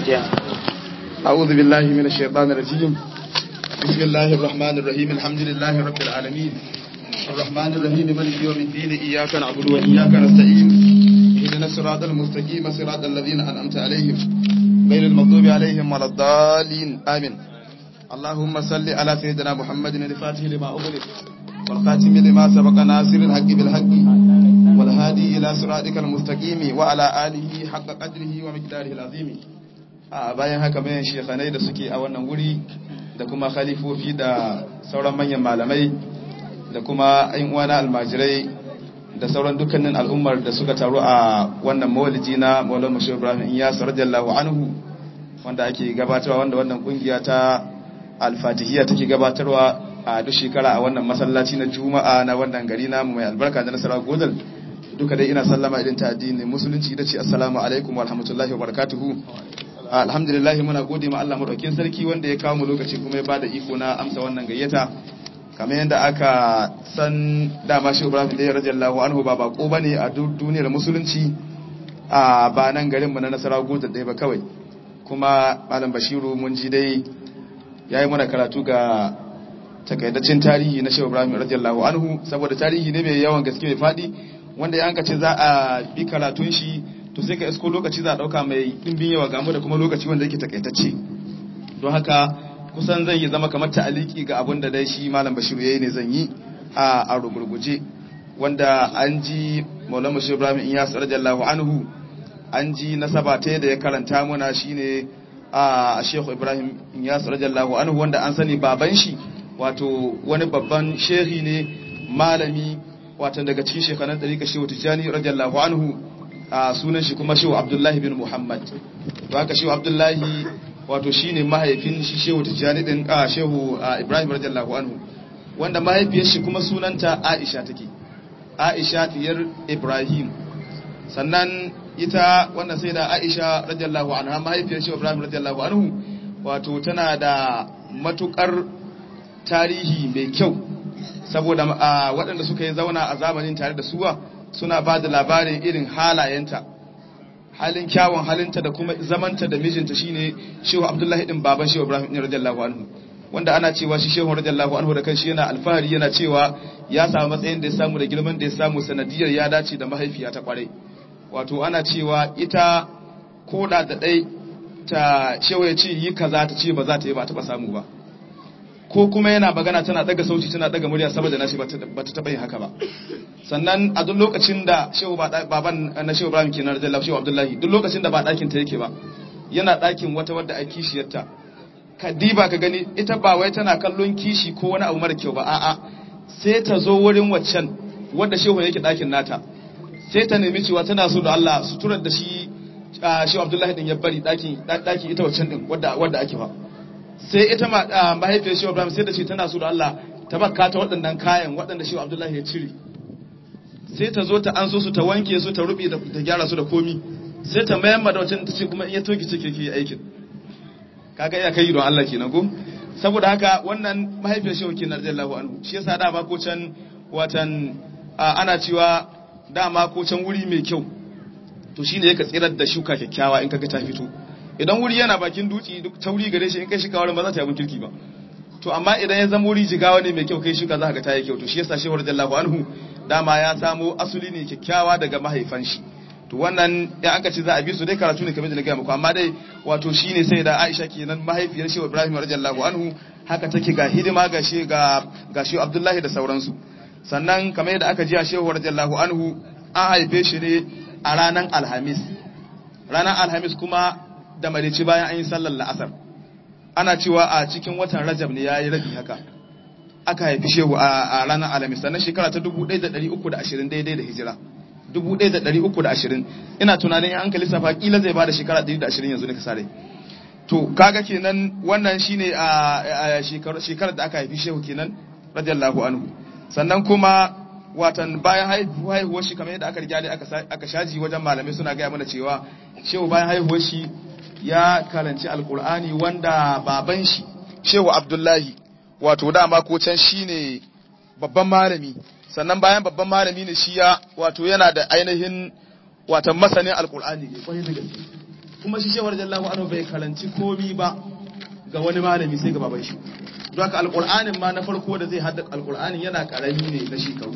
أعوذ بالله من الشيطان الرجيم بسم الله الرحمن الرحيم الحمد لله رب العالمين الرحمن الرحيم مالك يوم الدين إياك نعبد وإياك نستعين اهدنا الصراط المستقيم صراط الذين أنعمت عليهم غير المغضوب عليهم ولا الضالين آمين اللهم صل على سيدنا محمد الفاتح لما أغلق والخاتم لما سبق ناصر الحق بالحق والهادي إلى صراطك المستقيم وعلى آله حق قدره ومقداره العظيم a bayan haka bayan shekanai da suke a wannan wuri da kuma khalifofi da sauran manyan malamai da kuma ayin uwana almajirai da sauran dukkanin al'ummar da suka taru a wannan mawaliji na maulana mashi ibrahim iyas radiyallahu anhu wanda ake gabatarwa wanda wannan kungiya ta alfatihiyya take gabatarwa a duk shekara a wannan masallaci na juma'a na wannan gari namu mai albarka da nasara godal duka dai ina sallama idan ta addini musulunci ita ce assalamu alaikum wa rahmatullahi wa barakatuhu alhamdulillah muna gode ma Allah madaukakin sarki wanda ya kawo mu lokaci kuma ya bada iko na amsa wannan gayyata kamar yadda aka san dama shi Ibrahim da radiyallahu anhu ba bako bane a duniyar musulunci a ba nan garin mu na Nasarawa gota dai ba kawai kuma Malam Bashiru mun ji dai yayi mana karatu ga takaitaccen tarihi na Shehu Ibrahim radiyallahu anhu saboda tarihi ne mai yawan gaske mai fadi wanda ya hanka ce za a bi karatun shi to sai ka isko lokaci za a dauka mai dimbin yawa gamu da kuma lokaci wanda yake takaitacce don haka kusan zan yi zama kamar ta'aliki ga abin da dai shi malam bashiru yayi ne zan yi a a rugurguje wanda an ji maulana bashir ibrahim iyas radiyallahu anhu an ji nasaba ta da ya karanta muna shine a shehu ibrahim iyas radiyallahu anhu wanda an sani baban shi wato wani babban shehi ne malami wato daga cikin shekaran ɗarika shehu tijjani radiyallahu anhu a sunan shi kuma shehu abdullahi bin muhammad to haka shehu abdullahi wato shine mahaifin shi shehu tijjani din a shehu ibrahim radiyallahu anhu wanda mahaifiyar shi kuma sunanta aisha take aisha diyar ibrahim sannan ita wannan sai da aisha radiyallahu anha mahaifiyar shehu ibrahim radiyallahu anhu wato tana da matukar tarihi mai kyau saboda waɗanda suka yi zauna a zamanin tare da suwa suna ba da labarin irin halayenta halin kyawun halinta da kuma zamanta da mijinta shine shehu abdullahi din baban shehu ibrahim din radiyallahu anhu wanda ana cewa shi shehu radiyallahu anhu da kanshi yana alfahari yana cewa ya samu matsayin da ya samu da girman da ya samu sanadiyar ya dace da mahaifiya ta kwarai wato ana cewa ita koda da dai ta shehu ya ce yi kaza ta ce ba za ta yi ba ta samu ba ko kuma yana magana tana daga sauti tana daga murya saboda nashi ba ta taba yin haka ba sannan a duk lokacin da shehu baban na shehu ibrahim kenan radiyallahu shehu abdullahi duk lokacin da ba dakin ta yake ba yana dakin wata wadda a kishiyarta ka diba ka gani ita ba wai tana kallon kishi ko wani abu mara kyau ba a'a sai ta zo wurin waccan wadda shehu yake dakin nata sai ta nemi cewa tana so da Allah suturar da shi shehu abdullahi din ya bari dakin dakin ita waccan din wadda wadda ake ba sai ita mahaifiyar shehu ibrahim sai da ce tana so da Allah ta baka ta waɗannan kayan waɗanda shehu abdullahi ya cire sai ta zo ta an so su ta wanke su ta rubi da gyara su da komi sai ta mayar ma da wacce ta ce kuma in ya toki ce ke yi aikin kaga iya kai don Allah kenan ko saboda haka wannan mahaifiyar shehu kenan radiyallahu anhu shi yasa dama ko can watan ana cewa dama ko can wuri mai kyau to shine yake tsirar da shuka kyakkyawa in kaga ta fito idan wuri yana bakin duci duk tauri gare shi in kai shi kawar ba za ta yi abin kirki ba to amma idan ya zama wuri jigawa ne mai kyau kai shuka za ka ta yi kyau to shi yasa shehu radiyallahu anhu dama ya samo asuli ne kyakkyawa daga mahaifan shi to wannan ya aka ce za a bi su dai karatu ne kamar da na gaya muku amma dai wato shine sai da Aisha kenan mahaifiyar shehu Ibrahim radiyallahu anhu haka take ga hidima ga shi ga ga shehu Abdullahi da sauransu sannan kamar yadda aka ji a shehu radiyallahu anhu an haife shi ne a ranar alhamis ranar alhamis kuma da marici bayan an yi sallar la'asar ana cewa a cikin watan rajab ne ya yi rabi haka aka haifi shehu a ranar alamis sannan shekara ta 1320 daidai da hijira 1320 ina tunanin an kalli safa kila zai bada shekara 120 yanzu ne ka sare to kaga kenan wannan shine a shekarar da aka haifi shehu kenan radiyallahu anhu sannan kuma watan bayan haihuwar shi kamar yadda aka riga aka shaji wajen malamai suna gaya mana cewa shehu bayan haihuwar shi ya karanci alkur'ani wanda baban shi shehu abdullahi wato dama ko can shine babban malami sannan bayan babban malami ne shi ya wato yana da ainihin watan masanin alkur'ani ne kwarai da gaske kuma shi shewar jallahu anhu bai karanci komi ba ga wani malami sai ga baban shi don haka alqur'anin ma na farko da zai hadda alqur'anin yana karami ne na shekaru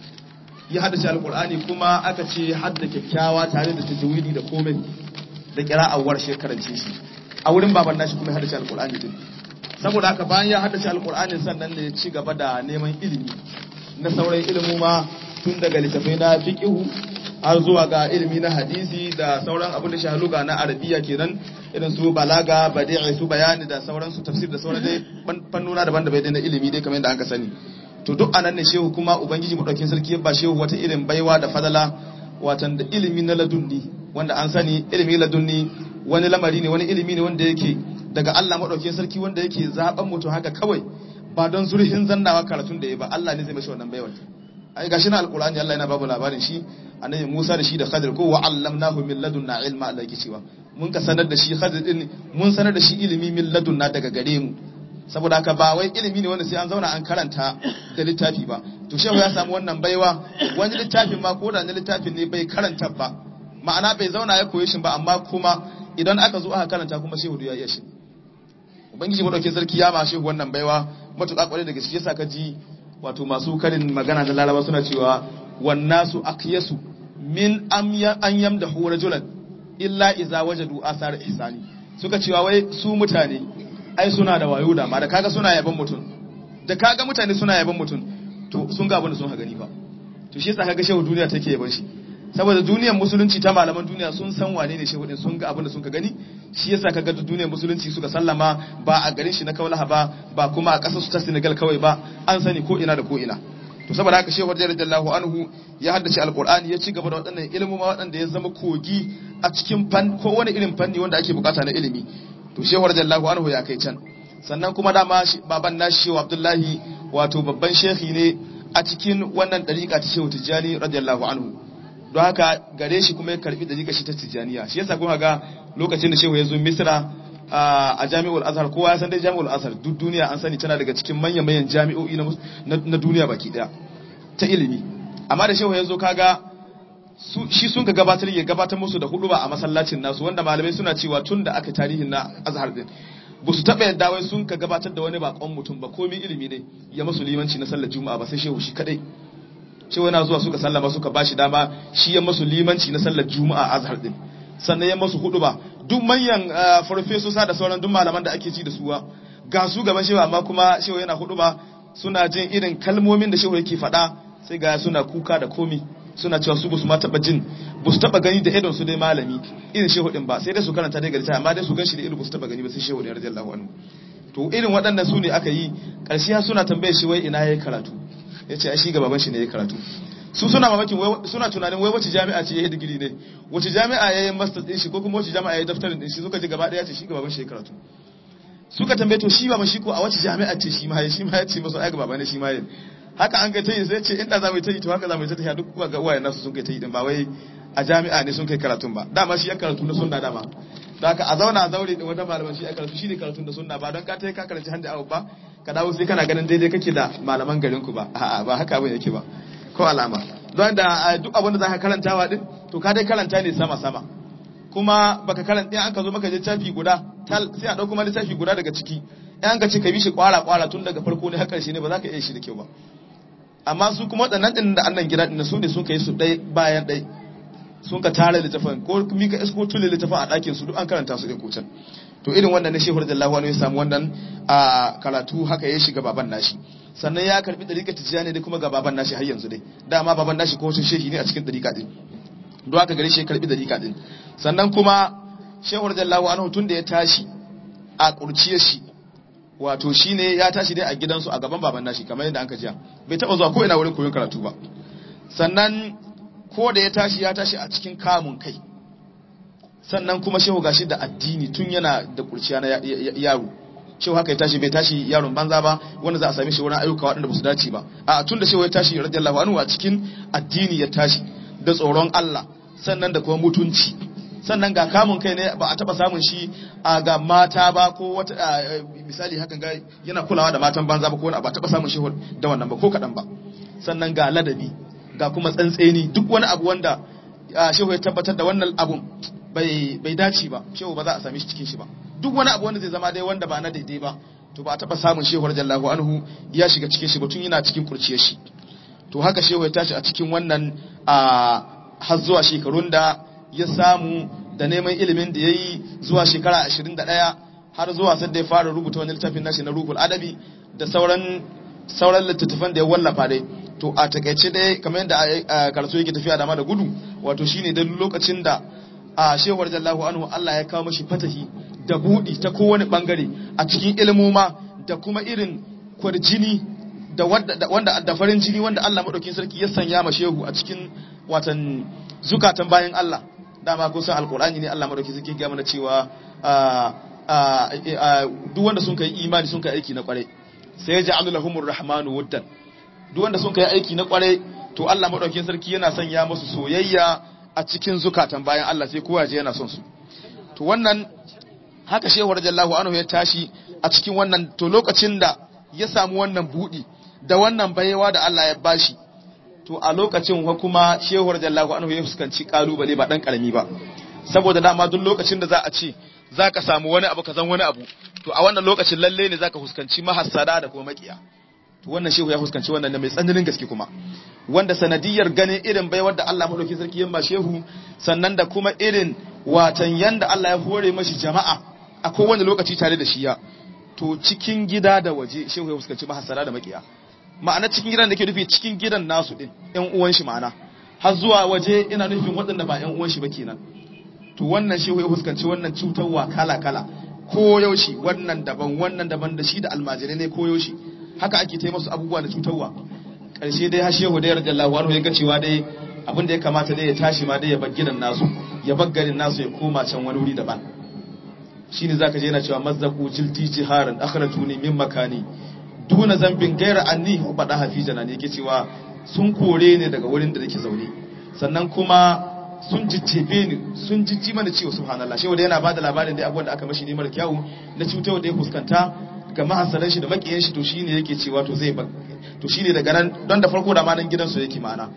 ya haddace alqur'ani kuma aka ce hadda kyakkyawa tare da tajwidi da komai da qira'awar shekarance shi a wurin baban nashi kuma ya haddace alqur'ani din saboda haka bayan ya haddace alqur'anin sannan ne ya ci gaba da neman ilimi na sauran ilimu ma tun daga littafai na fiqhu har zuwa ga ilimi na hadisi da sauran abin da shahaluga na arabiya kenan irin su balaga badi'i su bayani da sauran su tafsir da sauran dai fannuna daban-daban dai na ilimi dai kamar yadda aka sani to duk anan ne shehu kuma ubangiji madaukin sarki ya ba shehu wata irin baiwa da fadala watan da ilimi na ladunni wanda an sani ilimi ladunni wani lamari ne wani ilimi ne wanda yake daga Allah madaukin sarki wanda yake zaben mutum haka kawai ba don zurhin zannawa karatun da ya ba Allah ne zai mashi wannan baiwa ai gashi na alqur'ani Allah yana babu labarin shi annabi Musa da shi da Khadir ko wa allamnahu min ladunna ilma Allah yake cewa mun ka sanar da shi Khadir din mun sanar da shi ilimi min ladunna daga gare mu saboda haka ba wai ilimi ne wanda sai an zauna an karanta da littafi ba to shehu ya samu wannan baiwa wani littafin ma ko da na littafin ne bai karanta ba ma'ana bai zauna ya koyi shi ba amma kuma idan aka zo aka karanta kuma shehu ya iya shi ubangiji madaukin sarki ya ma shehu wannan baiwa matuƙa kwarai da gaske yasa ka ji wato masu karin magana da laraba suna cewa wannasu akyasu min an yamdahu rajulan illa iza wajadu asar ihsani suka cewa wai su mutane ai suna da wayo da ma da kaga suna yaban mutum da kaga mutane suna yaban mutum to sun ga abin da sun ha gani fa to shi yasa kaga shehu duniya take yaban shi saboda duniyar musulunci ta malaman duniya sun san wane ne shehu din sun ga abin da sun ka gani shi yasa kaga duniyar musulunci suka sallama ba a garin shi na Kaulaha ba ba kuma a kasar su ta Senegal kawai ba an sani ko ina da ko ina to saboda haka shehu radiyallahu anhu ya haddace alqur'ani ya ci gaba da waɗannan ilimin ma waɗanda ya zama kogi a cikin fan ko wani irin fanni wanda ake bukata na ilimi to shehu radiyallahu anhu ya kai can sannan kuma dama baban nashi shehu Abdullahi wato babban shehi ne a cikin wannan dariƙa ta shehu Tijjani radiyallahu anhu don haka gare shi kuma ya karbi dariƙa shi ta Tijjaniya shi yasa kuma ga lokacin da shehu ya zo Misra a jami'ul azhar kowa ya san dai jami'ul azhar duk duniya an sani tana daga cikin manyan manyan jami'o'i na duniya baki daya ta ilimi amma da shehu ya zo kaga shi sun ka gabatar ya gabatar musu da hudu ba a masallacin nasu wanda malamai suna cewa tun da aka tarihin na azhar din ba su taɓa yadda wai sun ka gabatar da wani bakon mutum ba komi ilimi ne ya masu limanci na sallar juma'a ba sai shehu shi kadai shehu yana zuwa suka sallama suka bashi dama shi ya masu limanci na sallar juma'a azhar din sannan ya masu hudu ba duk manyan farfesosa da sauran duk malaman da ake ci da suwa ga su gaban shehu amma kuma shehu yana hudu ba suna jin irin kalmomin da shehu yake faɗa sai ga suna kuka da komi suna cewa su basu ma taba jin basu taba gani da idon su dai malami irin shehu din ba sai dai su karanta dai garita amma dai su ganshi da ido basu taba gani ba sai shehu din radiyallahu anhu to irin waɗannan su ne aka yi ƙarshe suna tambaye shi wai ina yayi karatu yace ai shi ga baban shi ne yayi karatu su suna mamakin suna tunanin wai wace jami'a ce yayi digiri ne wace jami'a yayi master din shi ko kuma wace jami'a yayi daftarin din shi suka ji gaba daya ce shi ga baban shi yayi karatu suka tambaye to shi baban shi ko a wace jami'a ce shi ma yayi shi ma ya ce masa ai ga baban ne shi ma yayi haka an kai ta yi sai ce inda za mu yi ta yi to haka za mu yi ta yi duk ga uwayen nasu sun kai ta yi din ba wai a jami'a ne sun kai karatun ba dama shi ya karatu na sunna dama da haka a zauna a zaure din wata malaman shi ya karatu shi ne karatun da sunna ba don ka ta yi ka karanci handa abu ba ka dawo sai kana ganin daidai kake da malaman garin ku ba a'a ba haka abin yake ba ko alama don da duk abin da za ka karantawa din to ka dai karanta ne sama sama kuma baka karanta in aka zo maka littafi guda sai a dauko ma littafi guda daga ciki in an ka ce ka bi shi kwara kwara tun daga farko ne har karshe ne ba za ka iya shi da kyau ba amma su kuma waɗannan ɗin da annan gida ɗin su ne sun kai su ɗai bayan ɗai sun ka tara littafin ko mika isko tule littafin a ɗakin su duk an karanta su ɗin kucan to irin wannan ne shehu radiyallahu anhu ya samu wannan a karatu haka ya shiga baban nashi sannan ya karbi dariƙa tijjani da kuma ga baban nashi har yanzu dai dama baban nashi ko shehi ne a cikin dariƙa din don haka gare shi ya karbi dariƙa din sannan kuma shehu radiyallahu anhu tun da ya tashi a kurciyar shi wato shine ya tashi dai a gidansu a gaban baban nashi kamar yadda anka jiya bai taba zuwa ko ina wurin koyon karatu ba sannan ko da ya tashi ya tashi a cikin kamun kai sannan kuma shehu gashi da addini tun yana da kurciya na yaro shehu haka ya tashi bai tashi yaron banza ba wanda za a same shi wurin ayyuka waɗanda ba su dace ba a tun da shehu ya tashi radiyallahu anhu a cikin addini ya tashi da tsoron Allah sannan da kuma mutunci sannan ga kamun kai ne ba a taba samun shi a ga mata ba ko wata misali hakan ga yana kulawa da matan banza ba ko wani ba taba samun shi da wannan ba ko kadan ba sannan ga ladabi ga kuma tsantseni duk wani abu wanda shehu ya tabbatar da wannan abun bai bai dace ba shehu ba za a same shi cikin shi ba duk wani abu wanda zai zama dai wanda ba na daidai ba to ba a taba samun shehu radiyallahu anhu ya shiga cikin shi ba tun yana cikin kurciyar shi to haka shehu ya tashi a cikin wannan a har zuwa shekarun da ya samu da neman ilimin da ya yi zuwa shekara 21 har zuwa sai da ya fara rubuta wani littafin nashi na ruhul adabi da sauran sauran littattafan da ya wallafa dai to a takaice dai kamar yadda karatu yake tafiya da ma da gudu wato shine da lokacin da a shewar jallahu anhu Allah ya kawo mashi fatahi da budi ta kowane bangare a cikin ilmoma da kuma irin kwarjini da wanda da farin jini wanda Allah madaukin sarki ya sanya ma shehu a cikin watan zukatan bayan Allah dama kun san alqur'ani ne Allah madaukin sarki ya mana cewa duk wanda sun kai imani sun kai aiki na kwarai sai ya ja'alu lahumur rahmanu wuddan duk wanda sun kai aiki na kwarai to Allah madaukin sarki yana sanya musu soyayya a cikin zukatan bayan Allah sai kowa je yana son su to wannan haka shehu radiyallahu anhu ya tashi a cikin wannan to lokacin da ya samu wannan budi da wannan bayewa da Allah ya bashi to a lokacin wa kuma shehu radiyallahu anhu ya fuskanci kalubale ba dan karami ba saboda dama duk lokacin da za a ce zaka samu wani abu kazan wani abu to a wannan lokacin lalle ne zaka fuskanci mahassada da kuma makiya to wannan shehu ya fuskanci wannan da mai tsananin gaske kuma wanda sanadiyar ganin irin baiwar da Allah madauki sarki yamma shehu sannan da kuma irin watan yanda Allah ya hore mashi jama'a a kowane lokaci tare da shiya to cikin gida da waje shehu ya fuskanci mahassara da makiya ma'ana cikin gidan da ke nufi cikin gidan nasu din ƴan uwan shi ma'ana har zuwa waje ina nufin waɗanda ba ƴan uwan shi ba kenan to wannan shehu ya fuskanci wannan cutarwa kala kala ko yaushe wannan daban wannan daban da shi da almajirai ne ko yaushe haka ake ta masu abubuwa da cutarwa ƙarshe dai har shehu da yarda Allah wani ya ga cewa dai abin da ya kamata dai ya tashi ma dai ya bar gidan nasu ya bar garin nasu ya koma can wani wuri daban shine zaka je yana cewa mazzaku jilti jiharan akhrajuni min makani duna zambin gaira anni bada hafijana ne yake cewa sun kore ne daga wurin da nake zaune sannan kuma sun jijjebe ni sun jijji mana cewa subhanallah shehu da yana bada labarin da abubuwan da aka mashi ne mara kyawu na cutarwa da ya fuskanta ga mahasaran shi da makiyan shi to shine yake cewa to zai to shine daga nan don da farko da ma nan gidansu yake ma'ana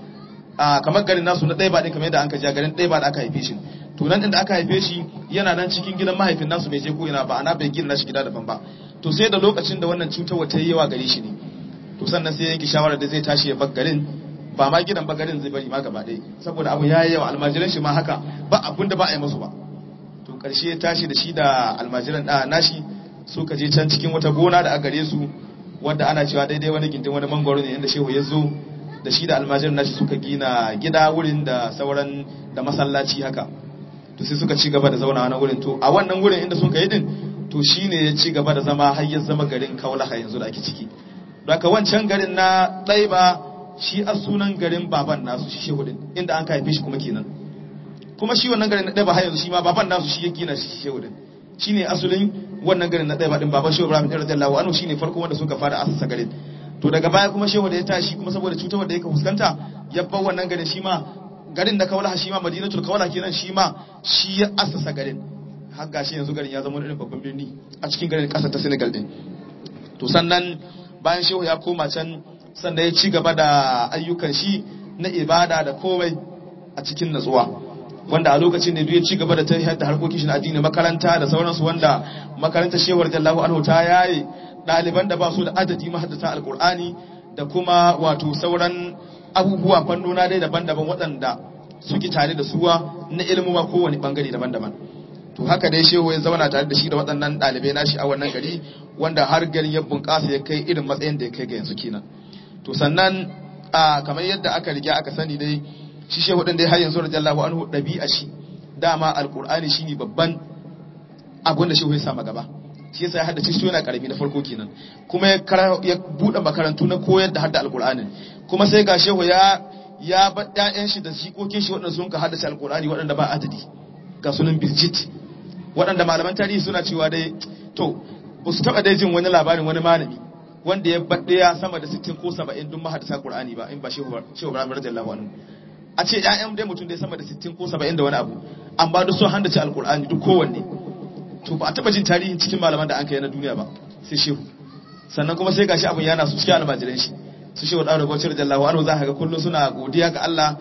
a kamar garin nasu na ɗaya ba ɗin kamar yadda an ka ja garin ɗaya ba da aka haife shi to nan inda aka haife shi yana nan cikin gidan mahaifin nasu bai je ko ina ba ana bai gina nashi gida daban ba to sai da lokacin da wannan cutarwa ta yi yawa gare shi ne to sannan sai yanke shawara da zai tashi ya bar garin ba ma gidan ba garin zai bari ma gaba ɗaya saboda abu ya yi yawa almajiran shi ma haka ba abun da ba a yi musu ba to ƙarshe ya tashi da shi da almajiran da nashi suka je can cikin wata gona da a gare su wanda ana cewa daidai wani gindin wani mangwaro ne inda shehu ya zo da shi da almajiran nashi suka gina gida wurin da sauran da masallaci haka to sai suka ci gaba da zauna na wurin to a wannan wurin inda sun yi din to shine ya ci gaba da zama har ya zama garin kaulaha yanzu da ake ciki daga wancan garin na ɗaiba shi a sunan garin baban nasu shi shehu din inda an haife shi kuma kenan kuma shi wannan garin na ɗaiba har yanzu shi ma baban nasu shi ya gina shi shehu din shine asulin wannan garin na ɗaiba din baban shehu Ibrahim radiyallahu anhu shine farko wanda suka fara asasa garin to daga baya kuma shehu da ya tashi kuma saboda cutar da yake fuskanta ya bar wannan garin shi ma garin da kaulaha shi ma madinatul kaulaha kenan shi ma shi ya asasa garin har gashi yanzu garin ya zama wani babban birni a cikin garin kasar ta Senegal din to sannan bayan shehu ya koma can sannan ya ci gaba da ayyukan shi na ibada da komai a cikin natsuwa wanda a lokacin da ya ci gaba da tafiyar da harkokin shi na addini makaranta da sauransu wanda makarantar shehu radiyallahu anhu ta yaye ɗaliban da ba su da adadi mahaddata alkur'ani da kuma wato sauran abubuwa fannona dai daban-daban waɗanda suke tare da suwa na ilmuma kowane bangare daban-daban to haka dai shehu ya zauna tare da shi da waɗannan ɗalibai nashi a wannan gari wanda har garin ya bunƙasa ya kai irin matsayin da ya kai ga yanzu kenan to sannan a kamar yadda aka riga aka sani dai shi shehu ɗin dai har yanzu radiyallahu anhu ɗabi'a shi dama alkur'ani shine babban abin da shehu ya sama gaba shi yasa ya haddace shi yana karami na farko kenan kuma ya bude makarantu na koyar da hadda alqur'ani kuma sai ga shehu ya ya ba ƴaƴan shi da jikokin shi waɗanda sun ka haddace alqur'ani waɗanda ba adadi ga sunan birjit waɗanda malaman tarihi suna cewa dai to ba su taɓa dai jin wani labarin wani malami wanda ya baɗe ya sama da 60 ko 70 dun mahaddasa qur'ani ba in ba shehu shehu Ibrahim radiyallahu anhu a ce ƴaƴan dai mutum dai sama da 60 ko 70 da wani abu amma duk sun haddace alqur'ani duk kowanne to ba a taba jin tarihin cikin malaman da an kai na duniya ba sai shehu sannan kuma sai gashi abun yana su cikin almajiran shi su shehu da rago cire jallahu anhu za ka ga kullum suna godiya ga Allah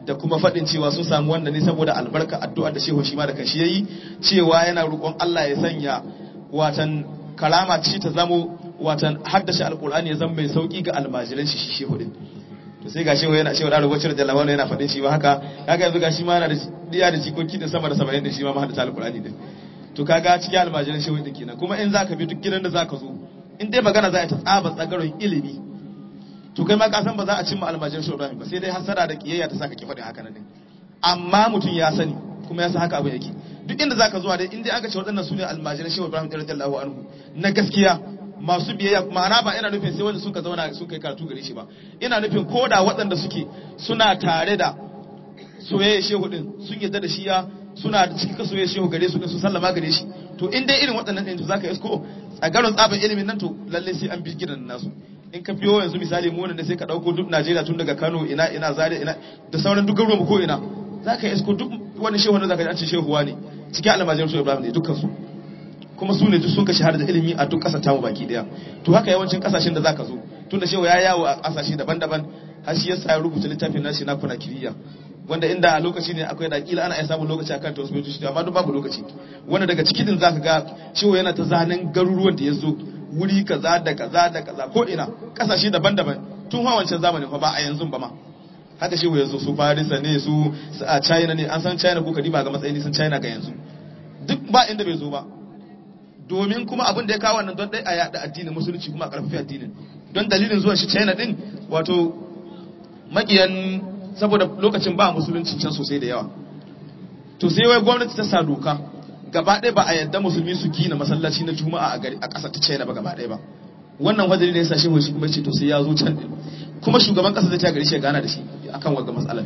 da kuma faɗin cewa sun samu wanda ne saboda albarka addu'ar da shehu shi ma da kanshi yayi cewa yana roƙon Allah ya sanya watan kalama ci ta zamo watan haddace alqur'ani ya zama mai sauki ga almajiran shi shi shehu din to sai ga shehu yana shehu da rubucin da lawana yana faɗin shi ba haka kaga yanzu ga shi ma yana da diya da jikoki din sama da 70 da shi ma haddace alqur'ani din to kaga cikin almajiran shehu din kenan kuma in zaka bi duk gidan da zaka zo in dai magana za a ta tsaba tsagaron ilimi to kai ma ka san ba za a cimma almajiran shehu Ibrahim ba sai dai hasara da kiyayya ta saka ki faɗin haka nan din amma mutum ya sani kuma ya san haka abu yake duk inda zaka zuwa dai in dai aka ce waɗannan sune almajiran shehu Ibrahim radiyallahu anhu na gaskiya masu biyayya ma'ana ba ina nufin sai wanda suka zauna sun kai karatu gare shi ba ina nufin koda waɗanda suke suna tare da soyayya shehu din sun yadda da shi ya suna da cikin soyayya shehu gare su din su sallama gare shi to in dai irin waɗannan ɗin to zaka isko tsagaron tsaban ilimin nan to lalle sai an bi gidan nasu in ka biyo yanzu misali mu ne sai ka dauko duk Najeriya tun daga Kano ina ina Zaria ina da sauran duk garuruwan ko ina zaka isko duk wani shehu wanda zaka ji an ce shehuwa ne cikin almajirin shehu Ibrahim ne dukkan su kuma su ne duk sun ka shahara da ilimi a duk ƙasar tamu baki daya to haka yawancin ƙasashen da zaka zo tun da shehu ya yawo a ƙasashe daban-daban har shi yasa ya rubuta littafin nashi na kuna kiriya wanda inda a lokaci ne akwai da kila ana iya samun lokaci akan ta wasu baitoci amma duk babu lokaci wanda daga ciki din zaka ga shehu yana ta zanen garuruwan da ya zo wuri kaza da kaza da kaza ko ina ƙasashe daban-daban tun hawa wancan zamanin fa ba a yanzu ba ma haka shehu ya zo su Farisa ne su a China ne an san China ko kadima ga matsayin sun China ga yanzu duk ba inda bai zo ba domin kuma abin da ya kawo wannan don dai a yada addinin musulunci kuma a karfafi addinin don dalilin zuwan shi China din wato makiyan saboda lokacin ba musulunci can sosai da yawa to sai wai gwamnati ta sa doka gaba ɗaya ba a yadda musulmi su gina masallaci na juma'a a gari a ƙasar ta China ba gaba ɗaya ba wannan wajiri ne ya sa shi shi kuma ce to sai ya zo can din kuma shugaban ƙasar zai ta gari shi ya gana da shi akan wagga matsalar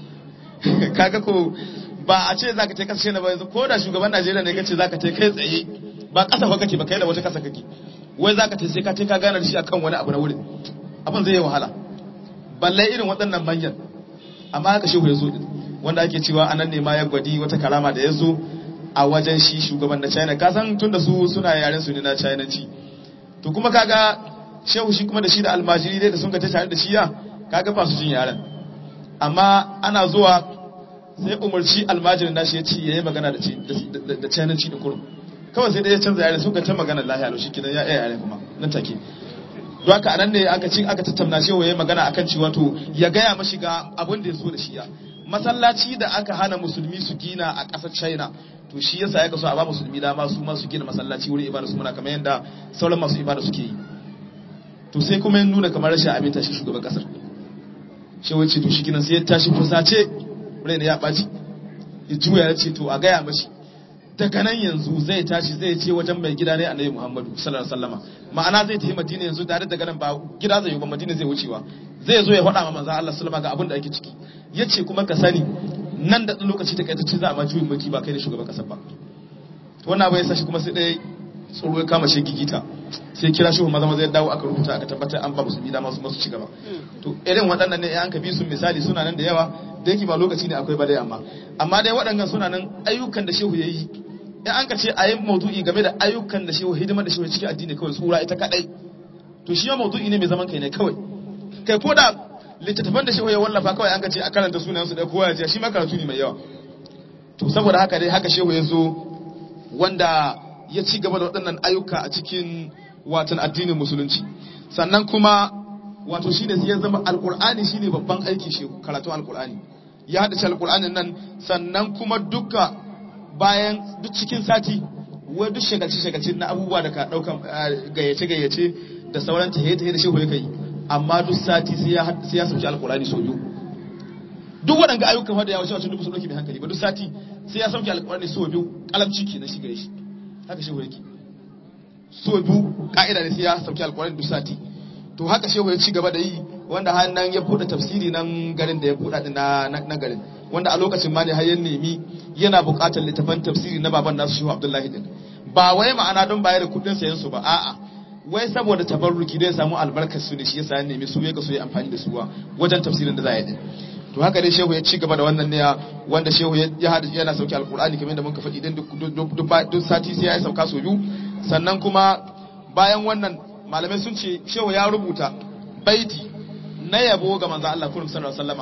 kaga ko ba a ce zaka ce kasashe na ba yanzu ko da shugaban Najeriya ne kace zaka ce kai tsaye ba kasa fa kake ba kai da wata kasa kake wai zaka ce sai ka ce ka gane da shi akan wani abu na wurin abin zai yi wahala balle irin waɗannan manyan amma haka shehu ya zo din wanda ake cewa anan ne ma ya gwadi wata karama da ya zo a wajen shi shugaban na China ka san tunda su suna yaren su ne na Chinanci to kuma kaga shehu shi kuma da shi da almajiri dai da sun ga ta tare da shi ya kaga ba su jin yaren amma ana zuwa sai umarci almajirin nashi ya ce ya yi magana da cananci da kurum kawai sai dai ya canza yare suka ta magana lahiya lau shi kidan ya iya yare kuma nan take don haka anan ne aka ci aka tattauna shi ya magana akan cewa to ya gaya mashi ga abin da ya so da shi ya masallaci da aka hana musulmi su gina a ƙasar china to shi yasa ya kaso a ba musulmi dama su ma su gina masallaci wurin ibada su muna kamar yadda sauran masu ibada suke yi to sai kuma ya nuna kamar rashin aminta shi shugaban kasar shi wace to shi kinan sai ya tashi fusace raina ya ɓaci ya juya ya ce to a gaya mashi daga nan yanzu zai tashi zai ce wajen mai gida ne annabi muhammadu sallallahu alaihi wasallama ma'ana zai tafi madina yanzu tare daga nan ba gida zai yi ba madina zai wucewa zai zo ya faɗa ma manzon Allah sallama ga abin da ake ciki yace kuma ka sani nan da lokaci ta kaita ce za a ma juyin mulki ba kai da shugaban kasar ba wannan abu ya sashi kuma sai dai tsoro ya kama shi gigita sai kira shi maza maza ya dawo aka rubuta aka tabbatar an ba musulmi dama su masu ci gaba to irin waɗannan ne an ka bi su misali suna nan da yawa da yake ba lokaci ne akwai ba dai amma amma dai waɗannan suna nan ayyukan da shehu ya yi in an ka ce a yi maudu'i game da ayyukan da shehu hidimar da shehu cikin addini kawai tsura ita kadai to shi ma maudu'i ne mai zaman kai ne kawai kai ko da littattafan da shehu ya wallafa kawai an ka ce a karanta sunayen su da kowa ya ce shi ma karatu ne mai yawa to saboda haka dai haka shehu ya zo wanda ya ci gaba da waɗannan ayyuka a cikin watan addinin musulunci sannan kuma wato shine sai ya zama alqur'ani shine babban aiki shi karatun alqur'ani ya hada shi alqur'anin nan sannan kuma duka bayan duk cikin sati wai duk shagalci shagalci na abubuwa da ka daukan gayyace gayyace da sauran tahiye tahiye da shehu ya kai amma duk sati sai ya sai ya sauki alqur'ani so biyu duk waɗanda ayyukan da ya wuce wacce duk su dauki mai hankali ba duk sati sai ya sauki alqur'ani so biyu kalamci kenan shi gare shi haka shehu yake so biyu ka'ida ne sai ya sauki alkurani duk sati to haka shehu ya ci gaba da yi wanda har nan ya buɗe tafsiri nan garin da ya buɗe na na garin wanda a lokacin ma ne har ya nemi yana buƙatar littafan tafsiri na baban nasu shehu abdullahi din ba wai ma'ana don bayar da kuɗin sayan su ba a'a wai saboda tabarruki da ya samu albarkar su ne shi yasa ya nemi su ya ga so ya amfani da su wajen tafsirin da za a yi din to haka dai shehu ya ci gaba da wannan ne wanda shehu ya yana sauki alkur'ani kamar da muka faɗi din duk sati sai ya sauka so biyu sannan kuma bayan wannan malamai sun ce shehu ya rubuta baiti na yabo ga manzo Allah kullum sallallahu alaihi wasallama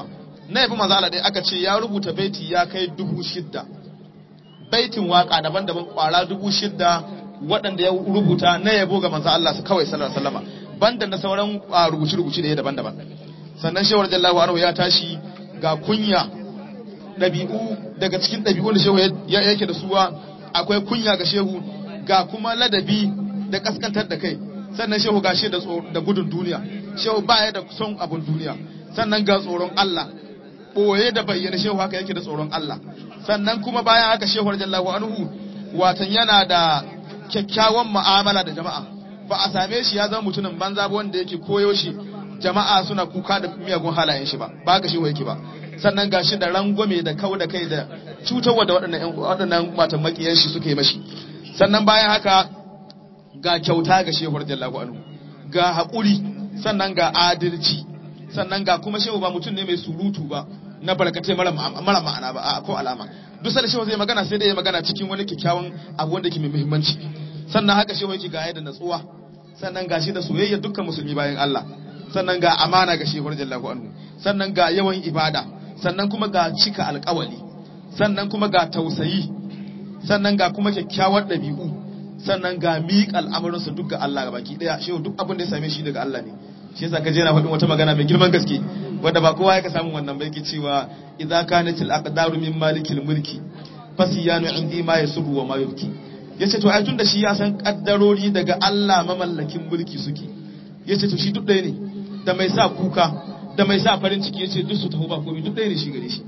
na yabi manzo Allah dai aka ce ya rubuta baiti ya kai dubu shidda baitin waka daban-daban kwara dubu shidda waɗanda ya rubuta na yabo ga manzo Allah su kawai sallallahu alaihi wasallama banda na sauran rubuce-rubuce da ya daban-daban sannan shewar jallahu anhu ya tashi ga kunya ɗabi'u daga cikin ɗabi'un da shehu yake da suwa akwai kunya ga shehu ga kuma ladabi da kaskantar da kai sannan shehu ga shi da gudun duniya shehu baya da son abun duniya sannan ga tsoron Allah ɓoye da bayyana shehu haka yake da tsoron Allah sannan kuma bayan haka shehu jallahu anhu watan yana da kyakkyawan mu'amala da jama'a ba a same shi ya zama mutumin banza ba wanda yake koyo shi jama'a suna kuka da miyagun halayen shi ba ba ga shi yake ba sannan ga shi da rangwame da kau da kai da cutarwa da waɗannan waɗannan matan makiyan shi suke mashi sannan bayan haka ga kyauta ga shehu radiyallahu anhu ga haƙuri sannan ga adalci sannan ga kuma shehu ba mutum ne mai surutu ba na barkatai mara ma'ana ba a ko alama duk sai shehu zai magana sai dai ya magana cikin wani kyakkyawan abu wanda ke mai muhimmanci sannan haka shehu yake ga da natsuwa sannan ga shi da soyayya dukkan musulmi bayan Allah sannan ga amana ga shehu radiyallahu anhu sannan ga yawan ibada sannan kuma ga cika alƙawali sannan kuma ga tausayi sannan ga kuma kyakkyawar ɗabi'u sannan ga miƙa al'amuransa duk ga Allah ga baki ɗaya shehu duk abin da ya same shi daga Allah ne shi yasa ka je na faɗin wata magana mai girman gaske wanda ba kowa ya ka samu wannan ba yake cewa idza kanat al aqdaru min malikil mulki fasiyanu indi ma yasuru wa ma yubki yace to ai tunda shi ya san kaddarori daga Allah mamallakin mulki suke yace to shi duk ɗaya ne da mai sa kuka da mai sa farin ciki yace duk su taho ba komai duk ɗaya ne shi gare shi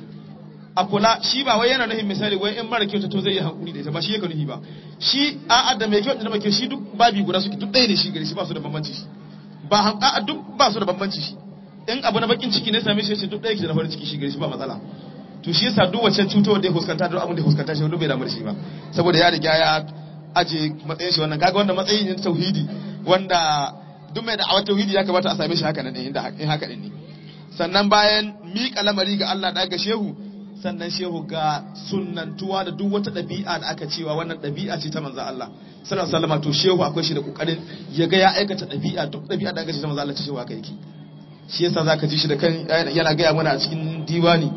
a kula shi ba wai yana nufin misali wai in mara kyauta to zai yi hakuri da ita ba shi yake nufi ba shi a'a da mai kyauta da mai kyau shi duk babi guda suke duk ɗaya ne shi gare shi ba su da bambanci shi ba a'a duk ba su da bambanci shi in abu na bakin ciki ne same shi sai duk ɗaya ke da farin ciki shi gare shi ba matsala to shi yasa duk wacce cutarwar da ya fuskanta duk abin da ya fuskanta shi duk bai damu da shi ba saboda ya riga ya aje matsayin shi wannan kaga wannan matsayin ne tauhidi wanda duk mai da'awar tauhidi ya kamata a same shi haka nan inda in haka ne sannan bayan miƙa lamari ga Allah da ga shehu sannan shehu ga sunnantuwa da duk wata ɗabi'a da aka cewa wannan ɗabi'a ce ta manzo Allah sallallahu alaihi wasallam to shehu akwai shi da kokarin ya ga ya aikata ɗabi'a duk ɗabi'a da aka ce ta manzo Allah ta shehu aka yake shi yasa zaka ji shi da kan yana gaya mana a cikin diwani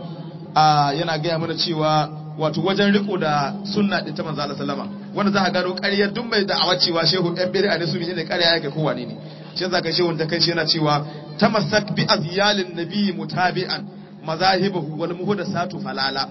a yana gaya mana cewa wato wajen riko da sunna din ta manzo Allah sallama wanda za ka gano ƙarya duk mai da'awa cewa shehu ɗan bid'a ne su ne ƙarya yake ko wane ne shi yasa ka shehu da kai shi yana cewa tamassak bi azyalin nabiyyi mutabi'an mazahibahu wal muhdathatu falala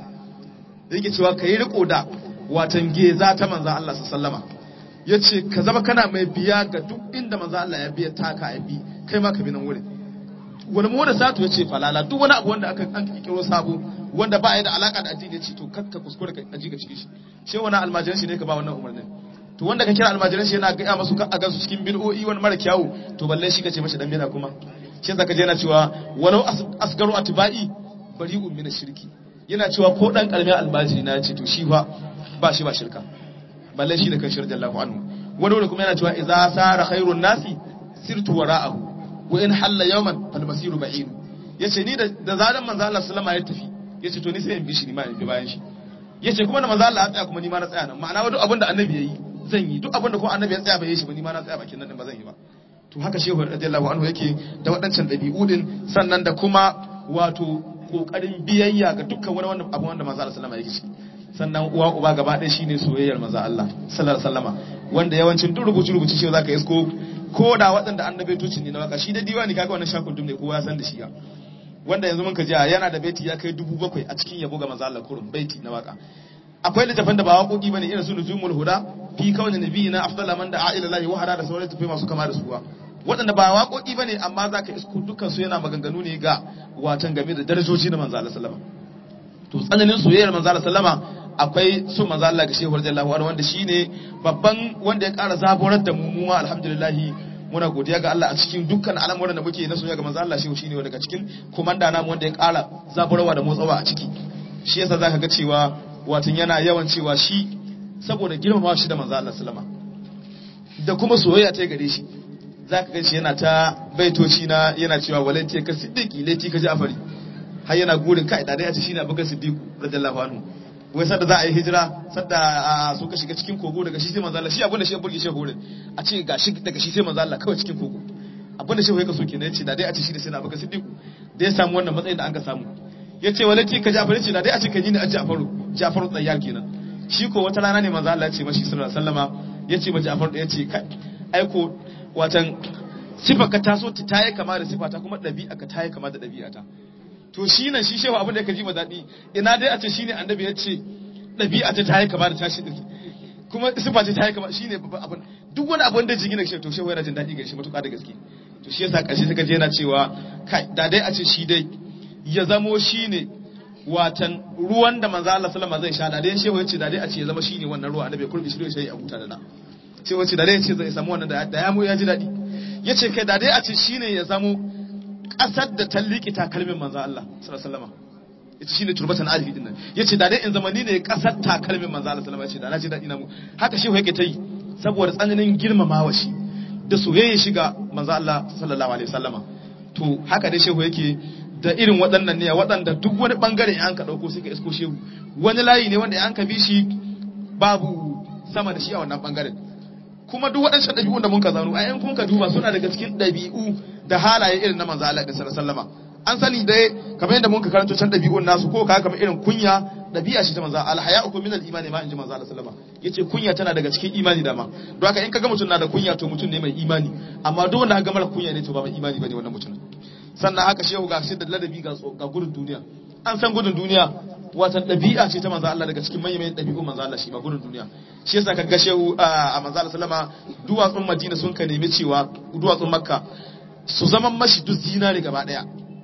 yake cewa kai riko da watan geza ta manzo Allah sallama yace ka zama kana mai biya ga duk inda manzo Allah ya biya taka ya bi kai ma ka bi nan wurin wani mu da satu ya ce falala duk wani abu wanda aka an kikiro sabo wanda ba ya da alaka da addini ya ce to kakka kuskure ka aji ga cikin shi shi wani almajiran shi ne ka ba wannan umarnin to wanda ka kira almajiran shi yana gaya masu a gansu cikin bid'o'i wani mara kyawu to balle shi ka ce mashi dan bid'a kuma shi zaka je yana cewa walau asgaru atba'i bari'un min shirki yana cewa ko dan karamin almajiri na ce to shi fa ba shi ba shirka balle shi da kan shirja Allahu anhu wani wani kuma yana cewa idza sara khairun nasi sirtu wara'ahu wa in halla yawman fal masiru ba'id yace ni da da zaran manzo Allah sallama ya tafi yace to ni sai in bi shi ni ma in bi bayan shi yace kuma da manzo Allah ya tsaya kuma ni ma na tsaya nan ma'ana duk abin da annabi yayi zan yi duk abin da kuma annabi ya tsaya bai yi shi ba ni ma na tsaya bakin nan ba zan yi ba to haka shehu radiyallahu anhu yake da waɗancan ɗabi'u din sannan da kuma wato kokarin biyayya ga dukkan wani wanda abu wanda manzo Allah sallama yake ciki sannan uwa uba gaba ɗaya shine soyayyar manzo Allah sallallahu alaihi wasallama wanda yawancin duk rubuce rubuce shi zaka isko ko da waɗanda annabi tucin ne na waka shi da diwani kaga wannan shakul dum ne kowa ya san da shi ya wanda yanzu mun ka jiya yana da baiti ya kai dubu bakwai a cikin yabo ga manzo Allah kurun baiti na waka akwai littafin da ba waƙoƙi bane irin su nuzumul huda fi kawni nabiyina afdala man da'a ila Allah wa hada da sauran tafai masu kama da suwa waɗanda ba waƙoƙi bane amma zaka isko dukkan su yana maganganu ne ga watan game da darajoji na manzo Allah sallama to tsananin soyayyar manzo Allah sallama akwai su manzo Allah ga Shehu radiyallahu anhu wanda shine babban wanda ya ƙara zaburar da mu mu alhamdulillah muna godiya ga Allah a cikin dukkan al'amuran da muke na soyayya ga manzo Allah Shehu shine wanda daga cikin komanda namu wanda ya ƙara zaburarwa da motsawa a ciki shi yasa zaka ga cewa watan yana yawan cewa shi saboda girmama shi da manzo Allah sallama da kuma soyayya ta gare shi zaka ga shi yana ta baitoci na yana cewa walanti ka siddiqi lati ka ja'fari har yana gurin kai da dai a ce shine abubakar siddiq radiyallahu anhu wai sadda za a yi hijira sadda su ka shiga cikin kogo daga shi sai manzo Allah shi abin da shi ya burge shi horin a ce ga shi daga shi sai manzo Allah kawai cikin kogo abin da shi ya kaso kenan yace da dai a ce shi da sai na abubakar siddiq da ya samu wannan matsayin da an ka samu yace walati ka Ja'far yace da dai a ce ka ji ni a Ja'faru Ja'faru tsayyar kenan shi ko wata rana ne manzo Allah ya ce mashi sallallahu alaihi wasallama yace ba Ja'far yace kai aiko watan sifa ka taso ta tayi kama da sifata kuma dabi'a ka tayi kama da dabi'ata to shi nan shi shehu abin da ka ji ma daɗi ina dai a ce shine annabi ya ce ɗabi'a ta tayi kama da tashi ɗin kuma sifa ce tayi kama shine babban abin duk wani abin da jigina shi to shehu yana jin daɗi ga shi matuƙa da gaske to shi yasa ƙarshe suka je yana cewa kai da dai a ce shi dai ya zamo shine watan ruwan da manzo Allah sallama zai sha da dai shehu ya ce da dai a ce ya zama shine wannan ruwa annabi ya kurbi shi shi a huta da na shehu ya ce da dai ya ce zai samu wannan da ya mu ya ji daɗi ya ce kai da dai a ce shine ya zamo ƙasar da ta liƙi takalmin manzo Allah sallallahu ita shine turbatan alihi din nan yace da dai in zamani ne ƙasar takalmin manzo Allah sallallahu yace da na ji daɗi na mu haka shehu yake ta yi saboda tsananin girmamawa shi da soyayya shiga manzo Allah sallallahu alaihi wasallama to haka dai shehu yake da irin waɗannan ne waɗanda duk wani bangare in an ka dauko sai ka isko shehu wani layi ne wanda in an ka bi shi babu sama da shi a wannan bangaren kuma duk waɗancan ɗabi'un da mun ka zano a yan kun ka duba suna daga cikin ɗabi'u da halaye irin na manzo Allah sallallahu alaihi an sani dai kamar yadda mun ka karanto can ɗabi'un nasu ko ka kamar irin kunya ɗabi'a shi ta manzo Allah haya'u min al-imani ma inji manzo Allah sallallahu alaihi yace kunya tana daga cikin imani dama don haka in kaga mutum na da kunya to mutum ne mai imani amma duk wanda ga mara kunya ne to ba mai imani bane wannan mutum sannan haka shehu ga shi da ladabi ga ga gudun duniya an san gudun duniya wata ɗabi'a ce ta manzo Allah daga cikin manyan ɗabi'un manzo Allah shi ba gudun duniya shi yasa kaga shehu a manzo Allah sallama duwatsun Madina sun ka nemi cewa duwatsun Makka su zaman mashi duk zinare gaba daya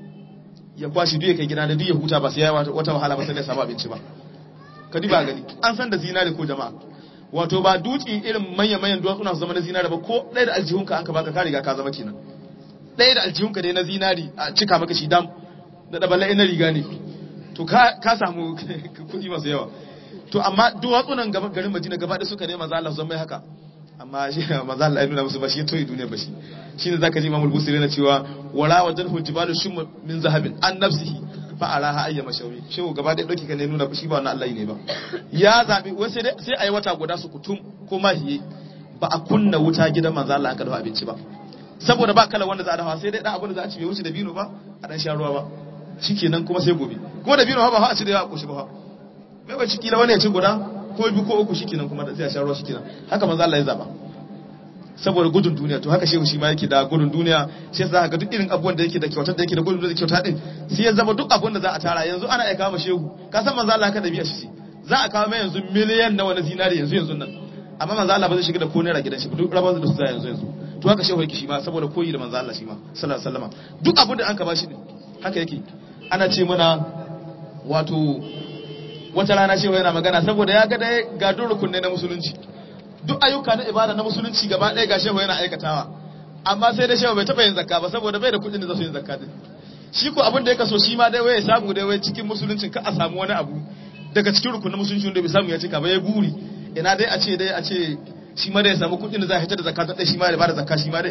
ya kwashi duk ya kai gida da duk ya huta ba sai ya wata wahala ba sai ya samu abinci ba ka ba gani an san da zinare ko jama'a wato ba dutse irin manyan manyan duwatsuna su zama na zinare ba ko ɗaya da aljihunka an ka baka ka riga ka zama kenan ɗaya da aljihunka dai na zinari a cika maka shi dam da ɗabalai na riga ne to ka samu kuɗi masu yawa to amma duwatsunan garin madina gaba da suka nema za Allah zama haka amma shi maza Allah ya nuna musu ba shi ya toyi duniya ba shi shine zaka ji Imam Busiri na cewa wala wajen hujibalu shum min zahabin an nafsihi fa araha ayya mashawi shehu gaba da dauki kan ne nuna shi ba wannan Allah ne ba ya zabi wai sai dai sai ayi wata guda su kutum ko mahiye ba a kunna wuta gidan manzo Allah aka dafa abinci ba saboda ba kala wanda za a dafa sai dai dan abin da za a ci bai wuce da bino ba a dan sha ruwa ba shikenan kuma sai gobe kuma da bino ba ba a ci da yawa koshi ba mai wacce kila wani ya ci guda ko biyu ko uku shikenan kuma sai a sha ruwa shikenan haka manzo Allah ya zaba saboda gudun duniya to haka shehu shi ma yake da gudun duniya shi yasa ga duk irin abubuwan da yake da kyautar da yake da gudun da kyauta din sai ya zama duk abun da za a tara yanzu ana aika ma shehu ka san manzo Allah haka da biya shi za a kawo mai yanzu miliyan nawa na zinari yanzu yanzu nan amma manzo Allah ba zai shiga da ko naira gidan shi duk rabar da su za yanzu yanzu to haka shehu yake shi ma saboda koyi da manzo Allah shi ma sallallahu alaihi wasallam duk abun da an ka bashi din haka yake ana ce mana wato wata rana shehu yana magana saboda ya ga dai ga rukunne na musulunci duk ayyuka na ibada na musulunci gaba ɗaya ga shehu yana aikatawa amma sai da shehu bai taɓa yin zakka ba saboda bai da kuɗin da za su yin zakka din shi ko abin da ya kaso shi ma dai wai ya samu dai wai cikin musuluncin ka a samu wani abu daga cikin rukunin musulunci wanda bai samu ya cika ba ya buri ina dai a ce dai a ce shi ma dai ya samu kuɗin da za a hitar da zakka ta shi ma da ba da zakka shi ma dai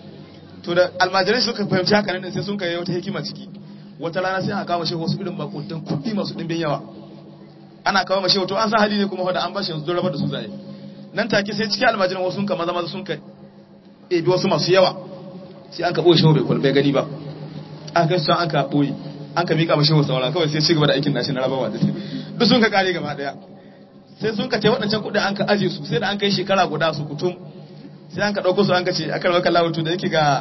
to da almajirai suka fahimci haka nan sai sun kai wata hikima ciki wata rana sai aka kawo shehu wasu irin makuntan kuɗi masu ɗimbin yawa ana kawo mashi to an san hali ne kuma wanda an bashi yanzu don rabar da su zai nan take sai cikin almajiran wasu ka maza maza sun ka ebi wasu masu yawa sai an ka ɓoye shehu bai kwalbai gani ba aka kai su an ka ɓoye an ka miƙa mashi wasu saura kawai sai ci gaba da aikin nashi na rabawa da duk sun ka kare gaba ɗaya sai sun ka ce waɗancan kuɗin an ka aje su sai da an kai shekara guda su kutum sai an ka ɗauko su an ka ce akan maka lawatu da yake ga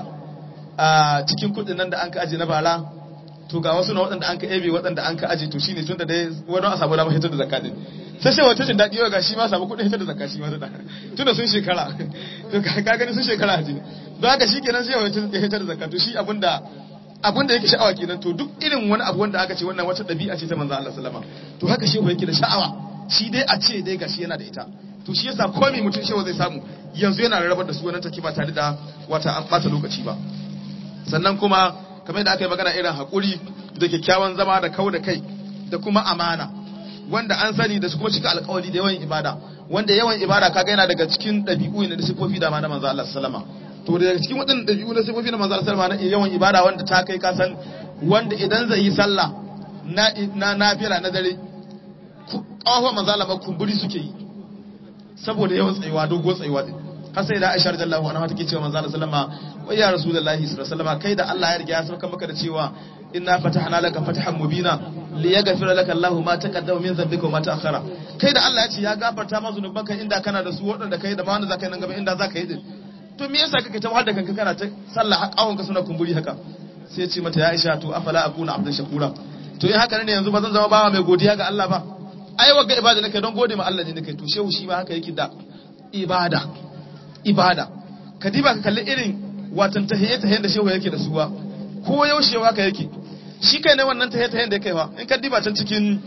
cikin kuɗin nan da an ka aje na bara to ga wasu na waɗanda an ka ebe waɗanda an ka aje to shine tun da dai wani a samu damar hitar da zakka din sai sai wata jin daɗi ga shi ma samu kuɗin hitar da zakka shi ma da tun da sun shekara to ka gani sun shekara haji don haka shi kenan sai wata ya hitar da zakka to shi abinda abinda yake sha'awa kenan to duk irin wani abu wanda aka ce wannan wata ɗabi'a ce ta manzo Allah sallama to haka shi yake da sha'awa shi dai a ce dai gashi yana da ita to shi yasa komai mutum shewa zai samu yanzu yana rarrabar da su wannan take ba tare da wata an ɓata lokaci ba sannan kuma kamar da aka yi magana irin haƙuri da kyakkyawan zama da kau da kai da kuma amana wanda an sani da su kuma cika alƙawari da yawan ibada wanda yawan ibada kaga yana daga cikin ɗabi'u ne da sifofi da ma na manzo Allah sallama to daga cikin waɗannan ɗabi'u na sifofi na manzo Allah sallama na yawan ibada wanda ta kai ka san wanda idan zai yi sallah na na nafila na dare ƙawafan manzo Allah kumburi suke yi saboda yawan tsayuwa dogo tsayuwa din har sai da Aisha radiyallahu anha take cewa manzo Allah sallama wai ya rasulullahi sallallahu alaihi wasallam kai da Allah ya riga ya sauka maka da cewa inna fatahna laka fatahan mubina liyaghfira laka Allahu ma taqaddama min dhanbika wa ma ta'akhkhara kai da Allah ya ce ya gafarta ma zunubanka inda kana da su waɗanda kai da ma wanda zaka yi nan gaba inda zaka yi din to me yasa kake ta wahal da kanka kana ta sallah har kawunka suna kumburi haka sai ya ce mata ya Aisha to afala akuna abdan shakura to in haka ne yanzu ba zan zama bawa mai godiya ga Allah ba ai wagga ibada nake don gode ma Allah ne nake to shehu shi ma haka yake da ibada ibada ka diba ka kalli irin watan tahiyya tahiyya da shehu yake da suwa ko yaushe haka yake shi kai ne wannan tahiyya tahiyya da yake wa in ka diba can cikin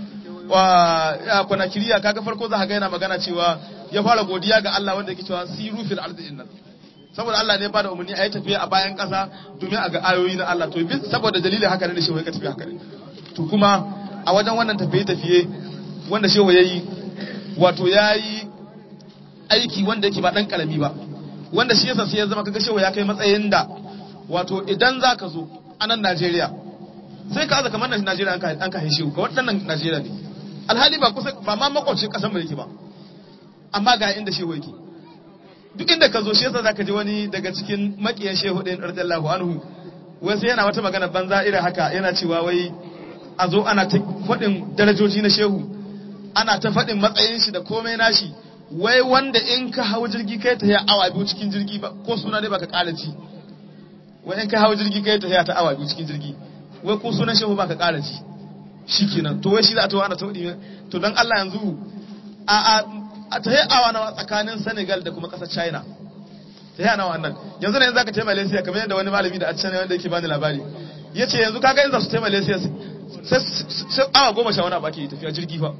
wa kwanakiriya kaga farko za ka ga yana magana cewa ya fara godiya ga Allah wanda yake cewa siru fil ardi innal saboda Allah ne ba da umarni a yi tafiya a bayan ƙasa domin a ga ayoyi na Allah to bin saboda dalilin haka ne shehu ya tafi haka ne to kuma a wajen wannan tafiye-tafiye wanda shehu ya yi wato ya yi aiki wanda yake ba ɗan ƙarami ba wanda shi yasa sai ya zama kaga shehu ya kai matsayin da wato idan za ka zo a nan Najeriya sai ka aza kamar nan Najeriya an ka shehu ka waɗannan Najeriya ne alhali ba kusa ba ma makwabcin ƙasar mu yake ba amma ga inda shehu yake duk inda ka zo shi yasa zaka ji wani daga cikin makiyan shehu ɗin radiyallahu anhu wai sai yana wata magana banza irin haka yana cewa wai a zo ana ta faɗin darajoji na shehu ana ta faɗin matsayin shi da komai nashi wai wanda in ka hau jirgi kai ta ya awa biyu cikin jirgi ba ko suna dai baka ƙara ci wai in ka hau jirgi kai ta ya ta awa biyu cikin jirgi wai ko sunan shehu baka ƙara ci shikenan to wai shi za a to ana taudi to dan Allah yanzu a a a ta yi awa nawa tsakanin Senegal da kuma ƙasar China ta yi nawa nan yanzu ne yanzu zaka taimaka Malaysia kamar yadda wani malami da a can wanda yake bani labari yace yanzu kaga in za su taimaka Malaysia sai awa goma sha wani abu ake tafiya jirgi fa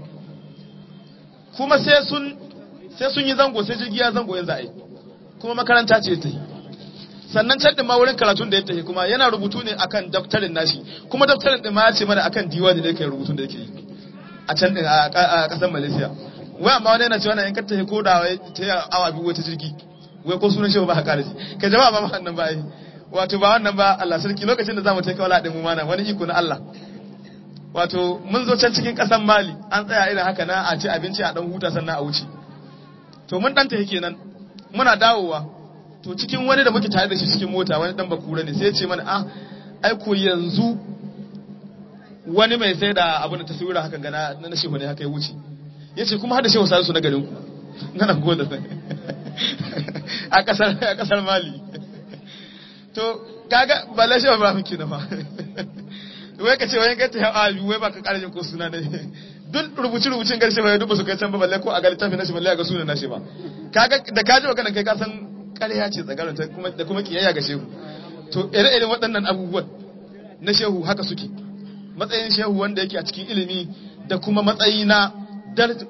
kuma sai sun sai sun yi zango sai jirgi ya zango yanzu a yi kuma makaranta ce ta yi sannan can ɗin ma wurin karatun da ya tafi kuma yana rubutu ne akan daftarin nashi kuma daftarin ɗin ma ya ce mana akan diwani da yake rubutun da yake yi a can ɗin a ƙasar malaysia wai amma wani yana cewa na in ka tafi ko da wai ta yi awa biyu wata jirgi wai ko sunan shi ba ka kare shi ka jama'a ba wannan ba yi wato ba wannan ba Allah sarki lokacin da zamu tafi wala ɗin mu mana wani iko na Allah wato mun zo can cikin ƙasar Mali an tsaya irin haka na a ci abinci a dan huta sannan a wuce to mun dan tafi kenan muna dawowa to cikin wani da muke tare da shi cikin mota wani dan bakura ne sai ya ce mana ah ai ko yanzu wani mai sai da abu da taswira hakan ga na na shehu ne haka ya wuce yace kuma har da shehu salisu na garin ku na nan goda a kasar a kasar Mali to kaga bala shehu ba miki na fa wai ka ce wai ka ta a wai ba ka kara ko suna ne duk rubuci rubucin garshe bai duba su kai can ba balle ko a ga littafin nashi balle ga sunan nashi ba kaga da kaji maganan kai ka san ƙarya ce tsagarin ta kuma da kuma kiyayya ga shehu to ire-iren waɗannan abubuwan na shehu haka suke matsayin shehu wanda yake a cikin ilimi da kuma matsayi na daraja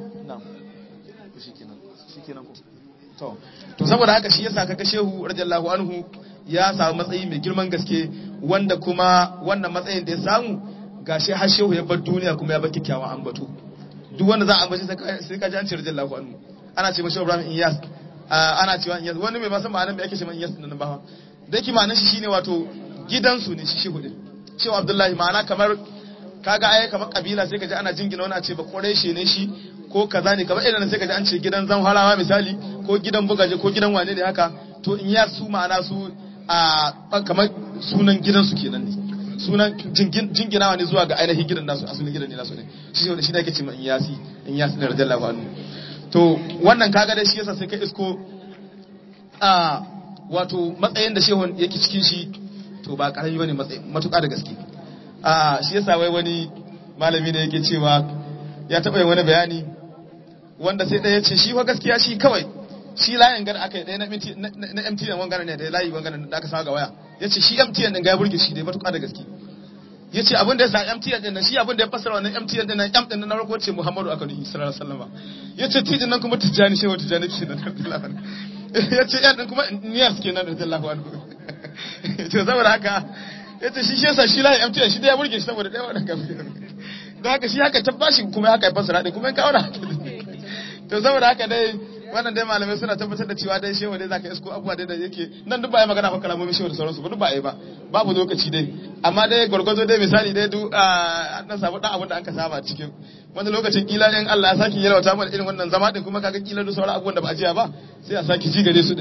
to to saboda haka shi yasa kaga shehu radiyallahu anhu ya samu matsayi mai girman gaske wanda kuma wannan matsayin da ya samu gashi har shehu ya bar duniya kuma ya bar kyakkyawan ambato duk wanda za a ambaci sai ka ji an ce radiyallahu anhu ana ce mashi Ibrahim Iyas ana cewa Iyas wani mai ba san ma'anar me ake ce man Iyas din ba da yake ma'anar shi shine wato gidansu ne shi shehu din shehu Abdullahi ma'ana kamar kaga ai kamar kabila sai ka ji ana jingina wani a ce ba Quraishi ne shi ko kaza ne kamar irin sai ka ji an ce gidan Zamfarawa misali ko gidan Bugaje ko gidan wane ne haka to Iyas su ma'ana su a kamar sunan gidansu kenan ne sunan jinginawa ne zuwa ga ainihin gidan nasu asalin gidan ne nasu ne shi ne shi ne ake ce ma in yasi in yasi ne radiyallahu anhu to wannan kaga dai shi yasa sai ka isko a wato matsayin da shehun yake cikin shi to ba karami bane matsayi matuƙa da gaske a shi yasa wai wani malami ne yake cewa ya taɓa yin wani bayani wanda sai ɗaya ce shi fa gaskiya shi kawai shi layin gar aka yi ɗaya na MTN wangana ne da layi wangana da aka sa ga waya ya ce shi MTN ɗin ga ya burge shi dai matuƙa da gaske ya ce abin da ya sa MTN ɗin nan shi abin da ya fassara wannan MTN ɗin nan M ɗin na farko ce Muhammadu aka nuhi sallallahu alaihi wasallam ya ce tijin nan kuma tijjani shehu tijjani ke nan ya ce yan ɗin kuma Niyas ke nan radiyallahu anhu to saboda haka ya ce shi shi yasa shi layin MTN shi dai ya burge shi saboda ɗaya wannan gafi don haka shi haka ta bashi kuma haka ya fassara ɗin kuma ya kawo da haka to saboda haka dai wannan dai malamai suna tabbatar da cewa dai shewa dai zaka isko abubuwa dai da yake nan duk ba ya magana fa kalamomin shewa da sauransu ba duk ba yi ba babu lokaci dai amma dai gwargwazo dai misali dai duk an dan samu dan abin da aka saba cikin wani lokacin kila in Allah ya saki yalwata mana irin wannan zama din kuma kaga kila duk sauran abubuwan da ba a jiya ba sai a saki ji gare su din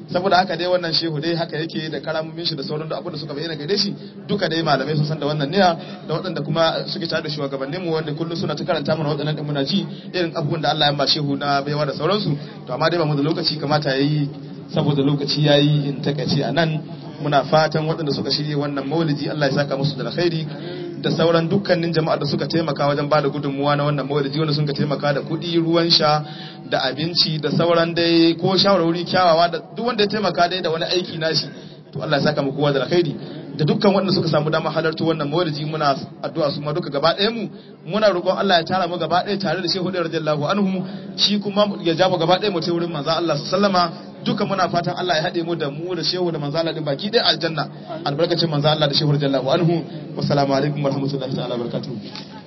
saboda haka dai wannan shehu dai haka yake da karamomin shi da sauran da abin da suka bayyana gare shi duka dai malamai sun san da wannan niyya da waɗanda kuma suke tare da shugabannin mu wanda kullum suna ta karanta mana waɗannan din muna ji irin abubuwan da Allah ya ba shehu na baiwa da sauransu to amma dai ba mu da lokaci kamata yayi saboda lokaci yayi in takaice a nan muna fatan waɗanda suka shirye wannan maulidi Allah ya saka musu da alkhairi da sauran dukkanin jama'a da suka taimaka wajen ba da gudunmuwa na wannan maulidi wanda suka taimaka da kuɗi ruwan sha da abinci da sauran dai ko shawarwari kyawawa da duk wanda ya taimaka dai da wani aiki nashi to Allah ya saka mu kowa da alkhairi da dukkan waɗanda suka samu dama halarta wannan maulidi muna addu'a su ma duka gaba ɗayan mu muna roƙon Allah ya tara mu gaba ɗaya tare da Shehu radiyallahu anhu shi kuma ya ja mu gaba ɗaya mu ta wurin manzo Allah sallama duka muna fatan Allah ya haɗe mu da mu da Shehu da manzo Allah din baki ɗaya aljanna albarkacin manzo Allah da Shehu radiyallahu anhu wassalamu alaikum warahmatullahi ta'ala barakatuh